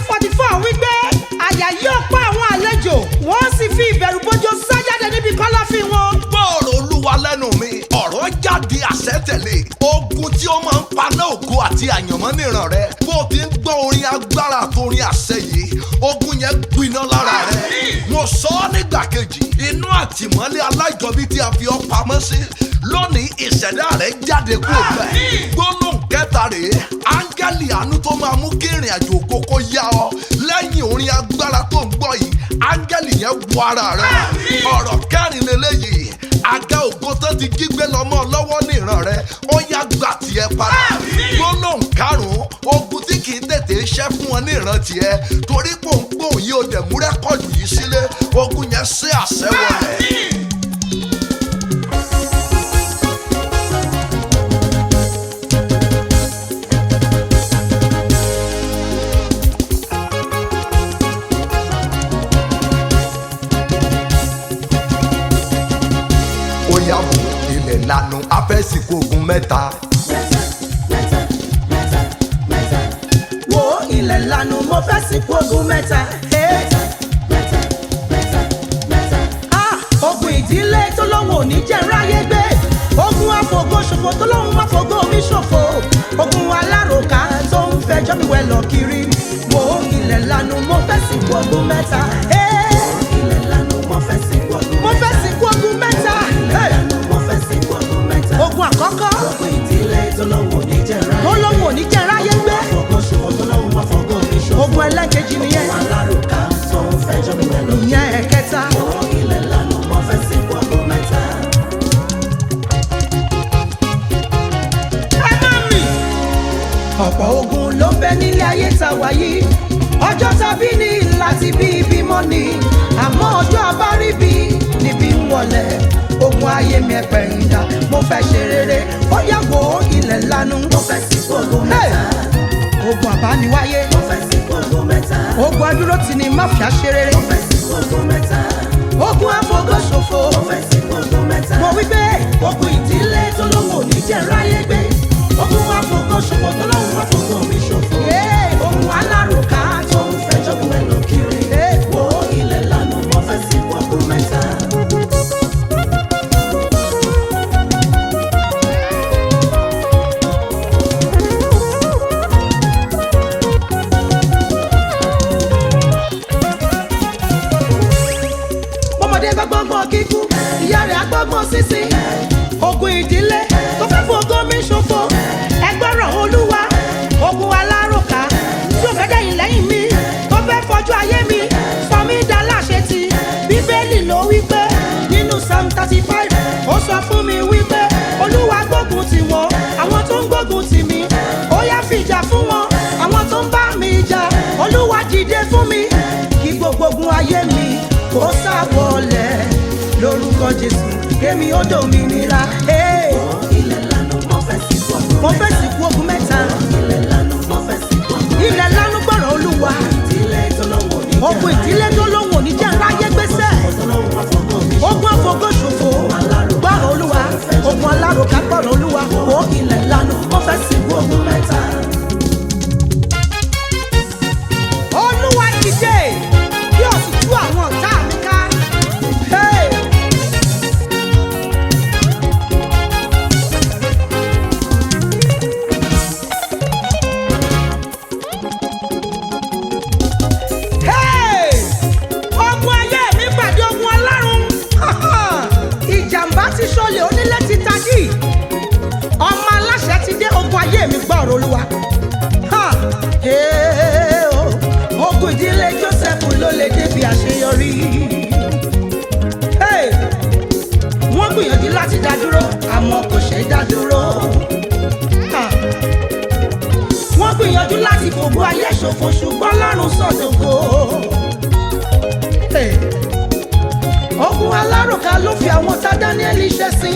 forty four wípé àyà yóò pa àwọn àlejò wọ́n sì fi ìbẹ̀rù bójó sá jáde níbi kọ́lọ́fín wọn. gbọ́ọ̀rọ̀ olúwa lẹ́nu mi ọ̀rọ̀ jáde àṣẹ tẹ̀lé ogun tí ó máa ń paná ògo àti àyànmọ́ níran rẹ bó o ti ń gbọ́ orin agbára àti orin àṣẹ yìí ogun yẹn gbiná lára rẹ mo sọ ọ́ nígbà kejì inú àtìmọ́lé aláìjọbí tí a fi ọ́ pamọ́ sí lónìí ìṣẹ̀dá rẹ̀ jáde kúrò bẹ́ẹ̀ gbólóhùn kẹta rèé áńgẹ́lì àánú tó máa mú kí ìrìn àjò kókó yá ọ lẹ́yìn orin agbára tó ń gbọ́ yìí áńgẹ́lì yẹn wọ ara rẹ ọ̀rọ̀ kẹrin lélẹ́yìí àga ògo tó ti kígbe lọ́mọ lọ́wọ́ ní ìran rẹ ó yá gbà tiẹ̀ padà gbólóhùn karùn-ún ogun tí kì í tètè ṣẹ́ fún ọ ní ìran tiẹ̀ torí pòǹpòǹ yìí ó dẹ̀ mú rẹ́kọ̀dù yìí sílé ogun yẹn ṣe àṣẹ wọlé. ó yá wò ilẹ̀ lanu afẹ́sìkò ogun mẹ́ta. wo ilẹ̀ lanu mo fẹ́ sìnkú ogun mẹ́ta. Hey. Ah, ogun ìdílé tó lóun ò ní jẹ́ ráyé gbé ogun àfògo ṣòfò tó lóun má fògo mi ṣòfò ogun aláròká tó ń fẹjọ́ mi wẹ̀ lọ kiri wo ilẹ̀ lanu mo fẹ́ sìnkú ogun mẹ́ta. Hey. mo fẹ́ sìnkú ogun mẹ́ta. Hey. ogun àkọ́kọ́ tó lóun ò ní jẹ́ ráyé gbé ogun ẹlẹ́kejì nìyẹn ìyẹn ẹ̀kẹta. ẹ má mì. ọ̀pọ̀ ogun ló ń bẹ nílé ayé ta wáyé ọjọ́ tàbí ní láti bí ìbímọ ni àmọ́ ọjọ́ abáríbi níbi ń wọlé ogun ayé mi ẹ̀pẹ̀ ìdá mo fẹ́ ṣe rere ó yàgò ilẹ̀ lanu Hey! ogun àbániwáyé ogun adúró tì ní máfíà ṣe rere ogun àfọgọ́ṣòfò mo wí pé ogun ìdílé tó lówó ní jẹ́ ráyé gbé ogun àfọgọ́ṣòfò tó lówó wá fọgọ́ mi ṣòfò ogun alárùká tó ń fẹjọ́ bu ẹ̀ lọ kiri wo ilẹ̀ lánà mo fẹ́ sí ogun mẹ́ta. bọ́mọdé bá gbọ́ngbọ́n kíkú ìyá rẹ̀ agbọ́ngbọ́n sísí ogun ìdílé tó fẹ́ fún ogún mi ṣòfò ẹgbọ́ràn olúwa ogun alárùká tí ò fẹ́ dẹ̀yìn lẹ́yìn mi tó fẹ́ fọjú ayé mi sọ mí dá láṣẹ ti bíbélì ló wí pé nínú psalm thirty five ó sọ fún mi wípé olúwa gbógun tì wọ́n àwọn tó ń gbógun tì mí ó yá fìjà fún wọn àwọn tó ń bá mi jà olúwa dìde fún mi kí gbogbo ogun ayé mi kó sábọ̀lẹ̀ lórúkọ jésù kémi ó dòmìnira. Hey! mo fẹ́ sìnkú ogun mẹ́ta ilẹ̀ lánú gbọ́rọ̀ olúwa ogun ìdílé tó lóhùn òní jẹ́ ráyé gbèsè ogun àfọgọ́ṣòfò gbọ́rọ̀ olúwa ogun alárùká gbọ́rọ̀ olúwa ó ilẹ̀ lánú mo fẹ́ sìnkú ogun mẹ́ta. olúwa dìde bí o sì tú àwọn ọ̀tá mi ká. Hey! Hey! ogun ayé mi pàdé ogun ọlọ́run ìjàmbá ti ṣọlẹ̀ onílé ti tají ọmọ aláṣẹ ti dé ogun ayé mi gbọ́ ọ̀rọ̀ olúwa Ha! Hey, oh. ogun ìdílé joseph ló lè débi àṣeyọrí Hey! wọ́n gbìyànjú láti dá dúró àmọ́ kò ṣeé dá dúró. Ha! wọ́n gbìyànjú láti fògo ayé ṣòfò ṣùgbọ́n lọ́rùn sọ̀dọ̀kọ. Hey! ogun alárùká ló fi àwọn tá daniel ṣe sí.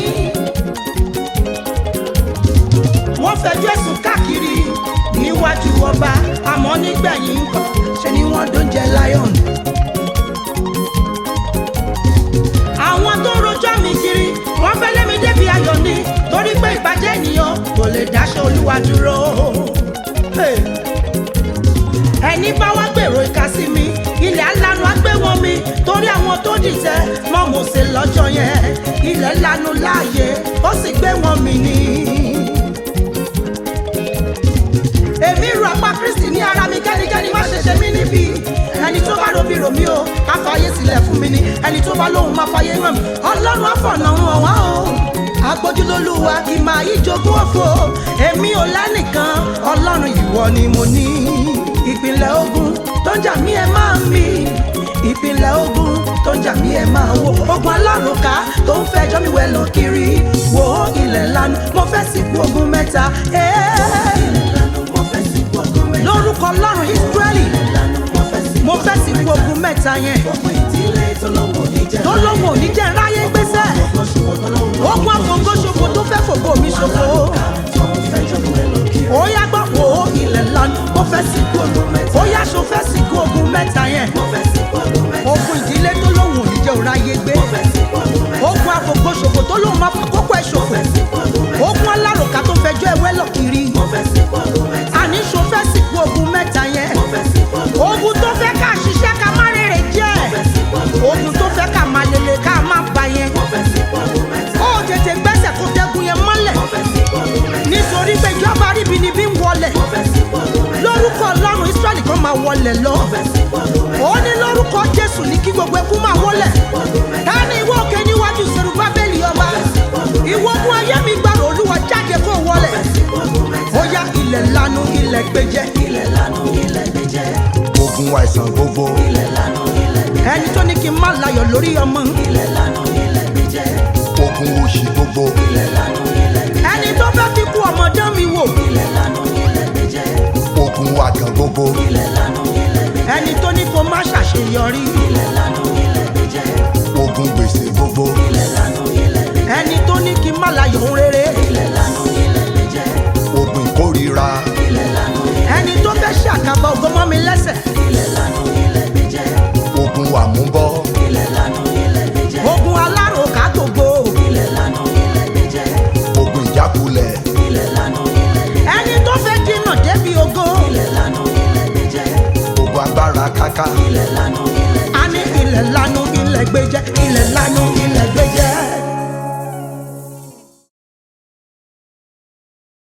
wọ́n fẹjọ́ ẹ̀sùn káàkiri níwájú ọba àmọ́ nígbẹ̀yìn nǹkan ṣe ni wọ́n dóúnjẹ lion. àwọn tó ń rojọ́ mi kiri wọ́n fẹ́ lé mi débi ayọ̀ ni torí pé ìbàjẹ́ ènìyàn kò lè dáṣọ olúwa dúró. Hey! ẹni bá wá gbèrò tó dìtẹ̀ mọ́ Mósè lọ́jọ́ yẹn ilẹ̀ lanu láàyè ó sì gbé wọn mì ní. èmi ru apá Kristi ní ara mi kẹ́nikẹ́ni má ṣe ṣe mí níbi ẹni tó bá robi rò mí o ká fàyè sílẹ̀ fún mi ni ẹni tó bá lóhùn máa fàyè hàn mí ọlọ́run àfọ̀nà hàn wá o agbójúlólúwa kì máa yí jogún òfo èmi ò lẹ́nìkan ọlọ́run ìwọ ni mo ní ìpínlẹ̀ ogun tó ń jà mí ẹ máa mi ìpínlẹ̀ ogun tó ń jà mí ẹ máa wo ogun alárùnká tó ń fẹjọ́ mi wẹ̀ lọ kiri wo ilẹ̀ lanu mo fẹ́ sìnkú ogun mẹ́ta. lórúkọ ọlọ́run Ísírẹ́lì mo fẹ́ sìnkú ogun mẹ́ta yẹn tó lóhùn òní jẹ́ ráyé gbèsè ogun àfọ̀ngọ́ṣòfò tó fẹ́ fògo mi ṣòfò ó yá gbọ́ wo ilẹ̀ lanu mo fẹ́ sìnkú ogun mẹ́ta ó yá ṣo fẹ́ sìnkú ogun mẹ́ta yẹn ogun ìdílé tó lóhùn òní jẹ́ ráyé gbé ogun àfọ̀ngọ́ṣòfò tó lóhùn máa fàkókò ẹ̀ ṣòfò ogun alárùkà tó fẹjọ́ ẹ̀wẹ́ lọ kiri àní ṣo fẹ́ sìnkú ogun mẹ́ta yẹn ogun tó fẹ́ ká ṣiṣẹ́ ká má rèrè jẹ́ ogun tó fẹ́ ká má lele ká má ba yẹn ó tètè gbẹ́sẹ̀ kó dẹ́gun yẹn mọ́lẹ̀ nítorí pé ìjọba ríbi ni bí ń wọlẹ̀ lórúkọ ọlọ́run Ísírẹ́lì kan máa wọlẹ̀ lọ ó ní lórúkọ Jésù ní kí gbogbo ẹkún máa wọlẹ̀ ta ni ìwọ òkè níwájú Serubábélì ọba ìwọ ogun ayé mi gbàrò Olúwa jáde kó wọlẹ̀ ó yá ilẹ̀ lanu ilẹ̀ gbẹjẹ ogun àìsàn gbogbo ẹni tó ní kí n má láyọ̀ lórí ọmọ ogun òṣì gbogbo ẹni tó fẹ́ fi kú ọmọdé mi wò ogun àgàn gbogbo ẹni tó ní kó má ṣàṣeyọrí ogun gbèsè gbogbo ẹni tó ní kí n má láyọ̀ ohun rere ogun ìkórira ẹni tó fẹ́ ṣàkàbọ̀ ògo mọ́ mi lẹ́sẹ̀ ogun àmúbọ́ ogun aláròká gbogbo ogun ìjákulẹ̀ ẹni tó fẹ́ dínà débi ògo ogun agbára káká a ní ilẹ̀ lanu ilẹ̀ gbẹjẹ ilẹ̀ lanu ilẹ̀ gbẹjẹ